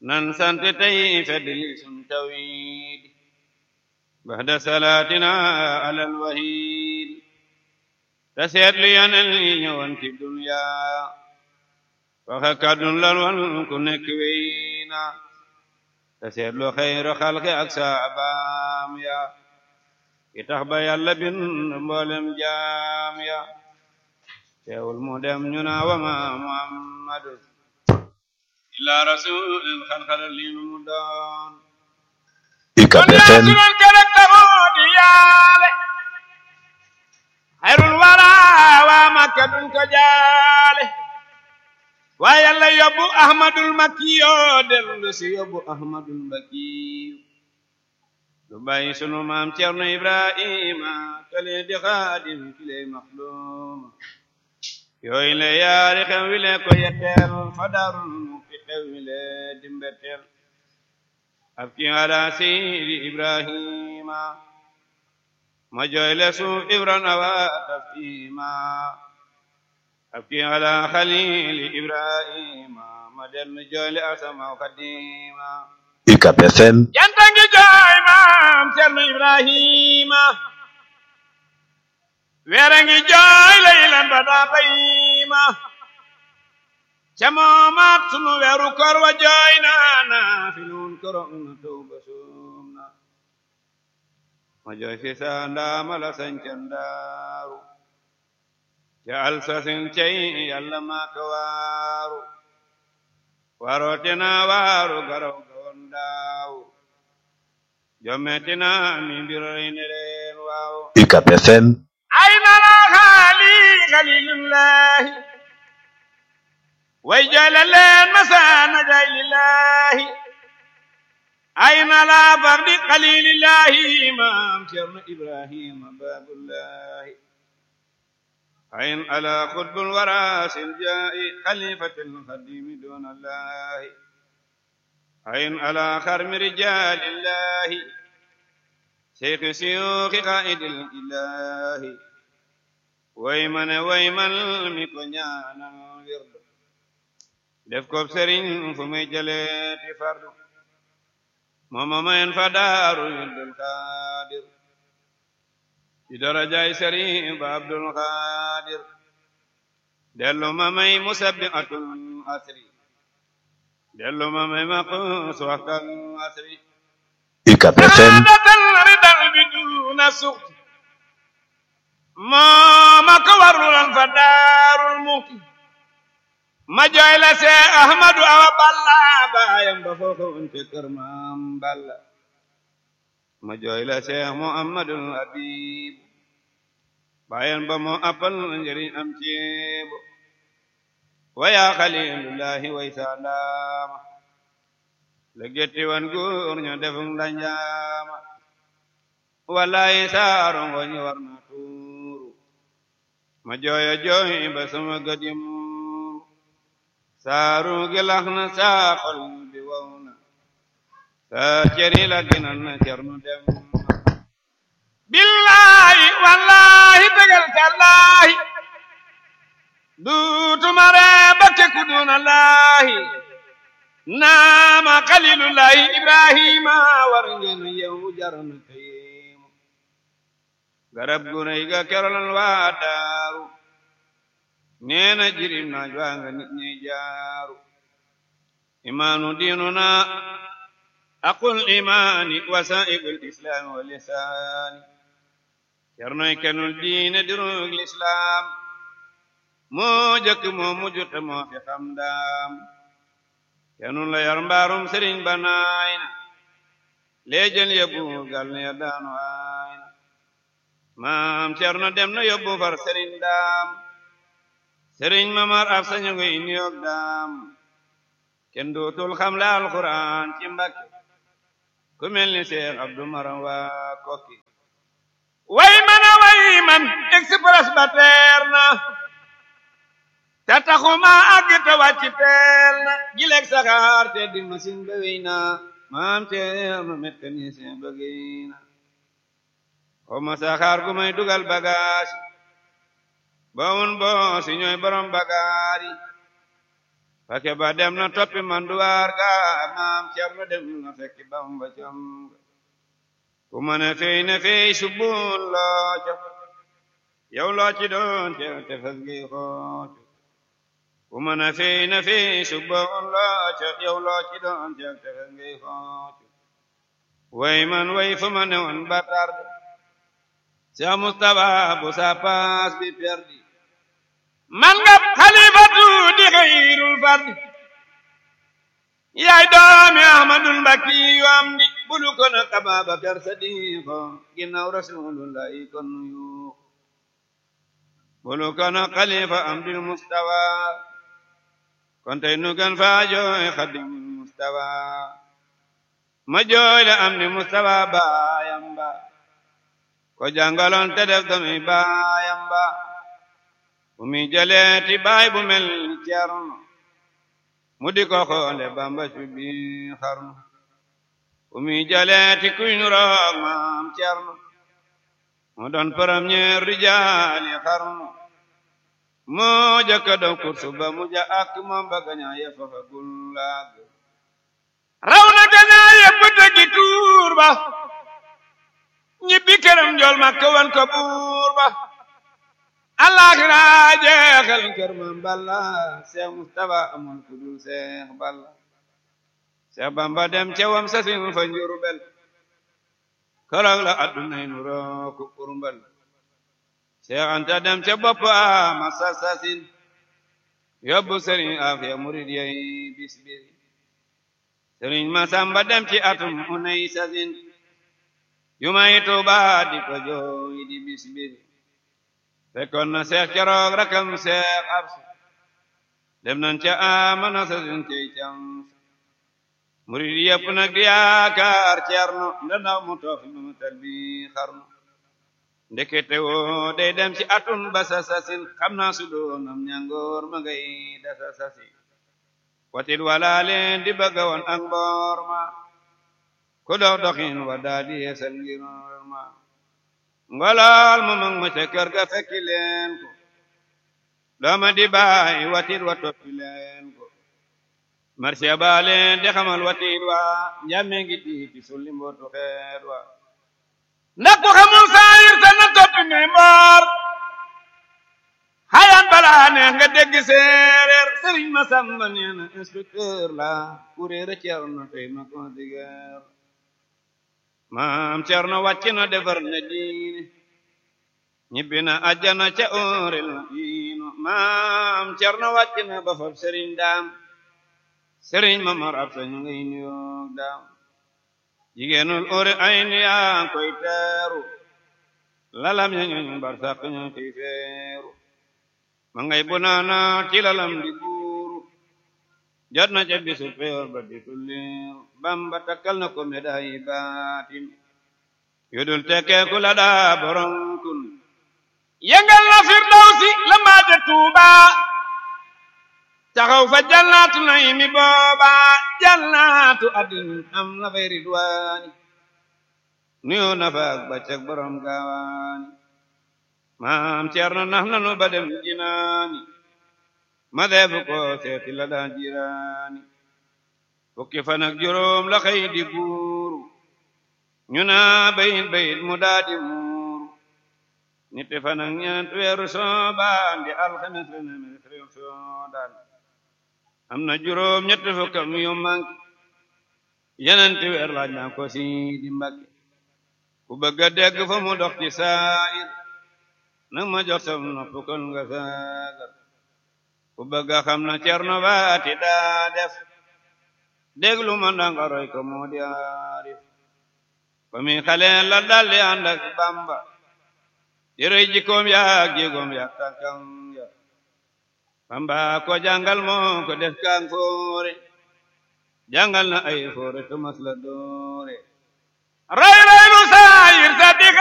nan sant tey feddli sun tawhid baxda salaatina alal wahid te seetlu yonen yi ñëwoon ci dunya waxe kàddun lal wan ku nekk weyna te seetlu xayru xalqi ak saabaam ya ki tax ba yàlla bin mboolem jaam ya teewul mu dem ñu naa wama muhammadu illa rasulin xalxala li mu doon UCAB FM sunul kerek taxoo di yaale xayrul wara waa makka duñ ko jaale waa yàlla yóbbu ahmadul makkiyo dellu si yóbbu ahmadul makkiyo lu bàyyi sunu maam cerno ibrahima kale di xaadim kiley maxluma yooyu le yaari xew wi le ko yetteel fa darul mu fi xew wi le dimbetteel ab ki ala seydi ibrahima ma jooy le suuf ibran awa tafima ab ki ala xalili ibrahima ma dellu jooy le asamaw xadima UCAB FM janta ngi jooy maam cerno ibrahima weere ngi jooy laylan ba daa bayima ca moomaat sunu weeru kor wa jooy naana fi nun korong na tawba suum na ma jooy fi saa ndaama la sañcan daaru ca alsasin cey yàlla maa ka waaru warootina waaru garaw gawon daaw jommetina mi mbiroy ne leen waaw UCAB FM أين الأغالي خليل الله ويجعل الليل مساء نجاي لله أين لا فرد قليل الله إمام شرم إبراهيم باب الله أين على قطب الوراس الجاء خليفة الخديم دون الله أين على خرم رجال الله شيخ سيوخ قائد الإله ويمن ويمن مكنيانا ورد def ko sëriñ fu muy jëleeti fardu mooma mayen fa daaru Abdul Xaadir ci darajaay sëriñ ba Abdul Xaadir dellu ma may musabbihatul asri dellu ma may maqus waxtal asri UCAB FM ridal bi duna suxti mooma ko warulan fa daarul muxti ma jooy la see ahmadu awa balla baayam ba foofa unte kër maam balla ma jooy la see muhammadul habib baayam ba moo appal njëriñ am ceebo waya xalilullahi way saalaama la getti wan góor ño defum la njaama wallahi saaro ngoñi war na tuuru ma jooyo jooy ba sama gadim saaru gilax na saa xol bi wow na saa ceri la ginal na cernu dem billahi wallahi tegal tallahi duutuma ree ba tekku duna laahi naama xalilullahi ibrahima war ngeen yow jarana kayimu garab gu rëy ga kerolal waa daaru neena jirim naaj waa nga nit ñi jaaru imaanu diinuna aqul imaani wasaa'ibul islaami wa lisaani cernoy kenul diine dirug lislaam moo jëkk moo mujj te moo fi xam daam kenul la yar mbaarum sëriñ ba naay na leejël yóbbu gal ne ya daanu aay na maam cerno dem na yóbbu far sëriñ daam sëriñ mamar af sañu ngoy niyoog daam kenn dootul xam la alquran ci mbakke ku mel ni seex abdu maram waa kokki way man a way man express ba teer na te taxuma àgg te wàcc teel na gileeg saxaar te di machine ba wéy na maam teer na mécanicien ba géy na xoma saxaar gu may dugal bagage ba un bo si ñooy borom bagaari fake ba dem na toppi manduwaar ga maam Cerno dem na fekki Bamba cam ku mën a fey na fey subun loo ca yow loo ci doon te tefes gi xoocu ku mën a fey na fey subun loo ca yow loo ci doon te tefes gi xoocu way man way fu ma ne woon ba tarde Cheikh Moustapha bu sa paas bi perdi man nga xalifatu di xayrul fardi yaay doomi ahmadul mbakki yu am di bulu ko na ababakar sadiqo ginnaaw rasulullahi kon yu bulu ko na xalifa amdil mustawa kon tey nu gan faa jooy xadimul mustawa ma jooy la am di mustawa baayam ba ko jàngaloon te def doomi baayam ba bu mi jëleeti baay bu mel ni Cerno mu di ko xoole Bamba ci bi xarnu bu mi jëleeti kuy nu roog maam Cerno mu doon premier rijaali xarnu moo jëkka daw kursu ba mu ja ak moom ba gañaa ye fafa gullaag raw na gañaa ye bëtëgi tuur ba ñibbi këram njool ma ko wan ko buur ba alaxira jeexal kër mam balla Seex Mustafa amul ku dul Seex Balla Seex Bamba dem cewam sasin fa Njurbel korog la addunay nu rooku kurmbal Seex Anta dem ca bopp ama sasasin yóbbu sëriñ Afiya murid yey bis bis sëriñ Masamba dem ci atum unay sasin yu may Tuuba di ko jooy di bis bis fekkoon na seex keroog rakam seex absu dem nañ ca amana sa sin cey cam murid yëpp nag di yaakaar ceerno ndandaw mu toofi mu tal bi xarnu ndekete woo day dem ci atun ba sa sasin xam naa su doonam ñangoor ma ngay dasa sasi watit wala leen di bëgga woon ak mboor ma ku dox doxin wa daa di yeesal ngir ma ngolol mu mag ma ca kër ga fekki leen ko dooma di baay watit wa toppi leen ko marché ba leen di xamal watit wa njàmme ngi tiiti sulli mbootu xeet wa ndax ku xamul saayir te na toppi mi mboor xayaan balaa neex nga dégg séeréer sëriñ ma samba nee na inspecteur la kuréere Cerno tey ma consigeer maam Cerno wàcc na defar na diine ñibbi na àjjana ca óorel na diino maam Cerno wàcc na ba fab sëriñ daam sëriñ ma mar ab sañu ngay nuyoog daam jigéenul óore ay ni yaa koy teeru lalam ña ñooñ bar sàq ña koy feeru ma ngay bu naana ci lalam di buuru jot na ca bisu peyor ba di tulliru bamba takkal na ko médaille baatin yudul tekkeeku la daa borom kun yëngal na firdawsi la mbaaje tuuba taxaw fa jannaatu naymi booba jannaatu adin am na fay ridwaani nuyoo na fa ak baccak borom gaawaani maam Cerno nax nanu ba dem jinaani ma deebu ko seeti la daa jiraani fukki fan ak juróom la xëy di buuru ñu naa bayit bayit mu daa di muuru ñetti fan ak ñeent weeru soobaan di alxames la ne réew soodaan am na juróom ñetti fukkam yu manki yenenti weer laaj naa ko si di mbakki ku bëgg a dégg fa mu dox ci saayir nag ma jox sam nopp kon nga saagar ku bëgg a xam na cerno baati daa def déglu ma ndanga roy ko moo di aarif ba mi xale la daldi ànd ak bamba di rëy jikkoom yaak jéegoom yaak tànkam ya bamba ko jàngal moo ko def kaang foore jàngal na ay foore to mas la doore ray ray lu saayir sa